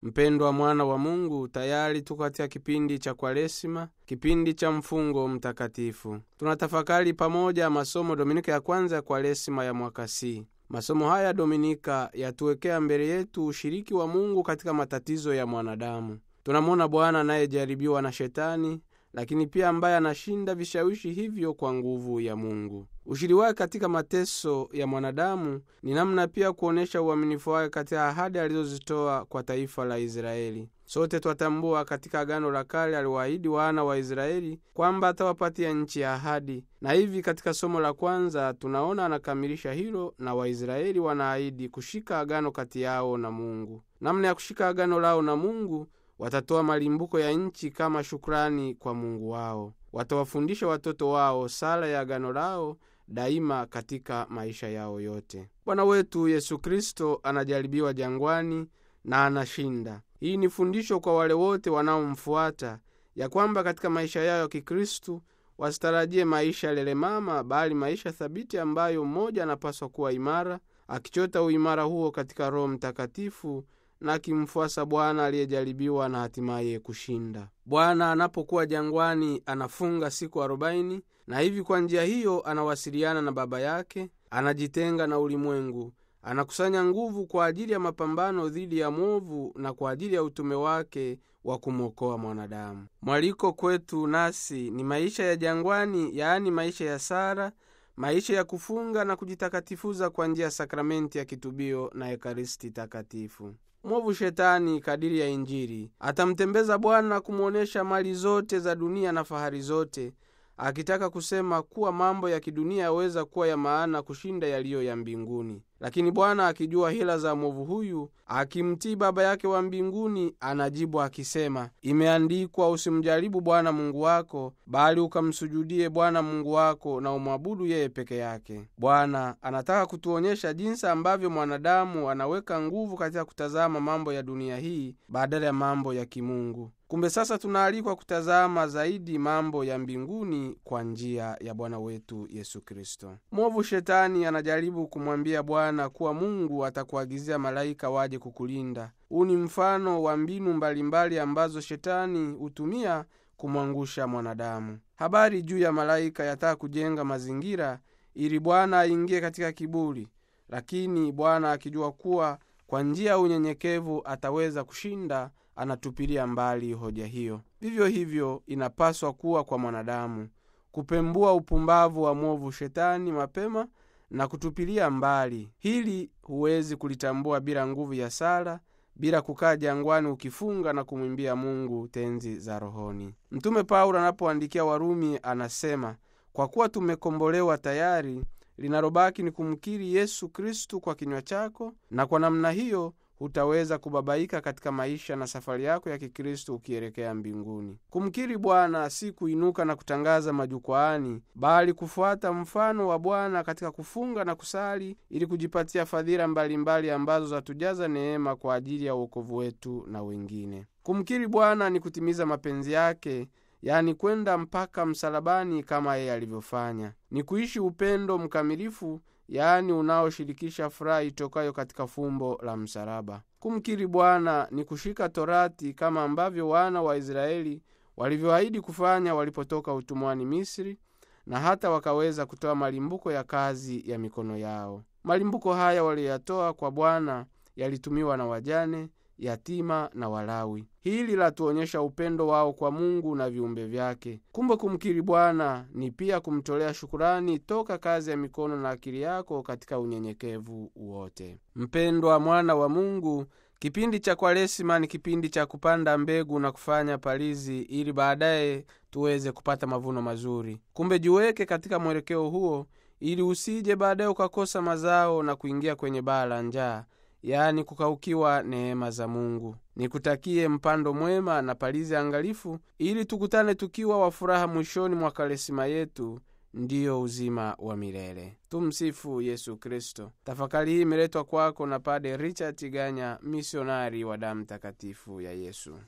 Mpendwa mwana wa Mungu, tayari tuko katika kipindi cha Kwaresima, kipindi cha mfungo mtakatifu. Tunatafakari pamoja masomo Dominika ya kwanza ya Kwaresima ya mwaka C. Masomo haya Dominika yatuwekea mbele yetu ushiriki wa Mungu katika matatizo ya mwanadamu. Tunamwona Bwana anayejaribiwa na Shetani, lakini pia ambaye anashinda vishawishi hivyo kwa nguvu ya Mungu. Ushiri wake katika mateso ya mwanadamu ni namna pia kuonyesha uaminifu wake katika ahadi alizozitoa kwa taifa la Israeli. Sote twatambua katika Agano la Kale aliwaahidi wana wa Israeli kwamba atawapatia nchi ya ahadi, na hivi katika somo la kwanza tunaona anakamilisha hilo, na Waisraeli wanaahidi kushika agano kati yao na Mungu. Namna ya kushika agano lao na Mungu, watatoa malimbuko ya nchi kama shukrani kwa Mungu wao. Watawafundisha watoto wao sala ya agano lao daima katika maisha yao yote. Bwana wetu Yesu Kristo anajaribiwa jangwani na anashinda. Hii ni fundisho kwa wale wote wanaomfuata ya kwamba katika maisha yao ya Kikristu wasitarajie maisha lelemama, bali maisha thabiti ambayo mmoja anapaswa kuwa imara, akichota uimara huo katika Roho Mtakatifu na akimfuasa Bwana aliyejaribiwa na hatimaye kushinda. Bwana anapokuwa jangwani anafunga siku arobaini na hivi kwa njia hiyo anawasiliana na Baba yake, anajitenga na ulimwengu, anakusanya nguvu kwa ajili ya mapambano dhidi ya mwovu na kwa ajili ya utume wake wa kumwokoa mwanadamu. Mwaliko kwetu nasi ni maisha ya jangwani, yaani maisha ya sara, maisha ya kufunga na kujitakatifuza kwa njia ya sakramenti ya kitubio na ekaristi takatifu. Mwovu Shetani, kadiri ya Injili, atamtembeza Bwana kumwonyesha mali zote za dunia na fahari zote, akitaka kusema kuwa mambo ya kidunia yaweza kuwa ya maana kushinda yaliyo ya mbinguni. Lakini Bwana akijua hila za mwovu huyu, akimtii Baba yake wa mbinguni, anajibu akisema, imeandikwa, usimjaribu Bwana Mungu wako, bali ukamsujudie Bwana Mungu wako na umwabudu yeye peke yake. Bwana anataka kutuonyesha jinsi ambavyo mwanadamu anaweka nguvu katika kutazama mambo ya dunia hii badala ya mambo ya kimungu. Kumbe sasa tunaalikwa kutazama zaidi mambo ya mbinguni kwa njia ya Bwana wetu Yesu Kristo. Mwovu Shetani anajaribu kumwambia Bwana kuwa Mungu atakuagizia malaika waje kukulinda. Huu ni mfano wa mbinu mbalimbali ambazo Shetani hutumia kumwangusha mwanadamu. Habari juu ya malaika yataka kujenga mazingira ili Bwana aingie katika kiburi, lakini Bwana akijua kuwa kwa njia ya unyenyekevu ataweza kushinda anatupilia mbali hoja hiyo. Vivyo hivyo inapaswa kuwa kwa mwanadamu kupembua upumbavu wa mwovu Shetani mapema na kutupilia mbali. Hili huwezi kulitambua bila nguvu ya sala, bila kukaa jangwani ukifunga na kumwimbia Mungu tenzi za rohoni. Mtume Paulo anapoandikia Warumi anasema, kwa kuwa tumekombolewa tayari, linalobaki ni kumkiri Yesu Kristu kwa kinywa chako, na kwa namna hiyo hutaweza kubabaika katika maisha na safari yako ya Kikristo ukielekea mbinguni. Kumkiri Bwana si kuinuka na kutangaza majukwaani, bali kufuata mfano wa Bwana katika kufunga na kusali, ili kujipatia fadhila mbalimbali ambazo zatujaza neema kwa ajili ya uokovu wetu na wengine. Kumkiri Bwana ni kutimiza mapenzi yake, yaani kwenda mpaka msalabani kama yeye alivyofanya. Ni kuishi upendo mkamilifu yaani unaoshirikisha furaha itokayo katika fumbo la msalaba. Kumkiri Bwana ni kushika Torati kama ambavyo wana wa Israeli walivyoahidi kufanya walipotoka utumwani Misri, na hata wakaweza kutoa malimbuko ya kazi ya mikono yao. Malimbuko haya waliyoyatoa kwa Bwana yalitumiwa na wajane, yatima na Walawi. Hili latuonyesha upendo wao kwa Mungu na viumbe vyake. Kumbe kumkiri Bwana ni pia kumtolea shukurani toka kazi ya mikono na akili yako katika unyenyekevu wote. Mpendwa mwana wa Mungu, kipindi cha Kwaresima ni kipindi cha kupanda mbegu na kufanya palizi ili baadaye tuweze kupata mavuno mazuri. Kumbe jiweke katika mwelekeo huo ili usije baadaye ukakosa mazao na kuingia kwenye baa la njaa yaani kukaukiwa neema za Mungu. Nikutakie mpando mwema na palizi angalifu, ili tukutane tukiwa wa furaha mwishoni mwa Kwaresima yetu, ndiyo uzima wa milele. Tumsifu Yesu Kristo. Tafakari hii imeletwa kwako na Pade Richard Tiganya, misionari wa damu takatifu ya Yesu.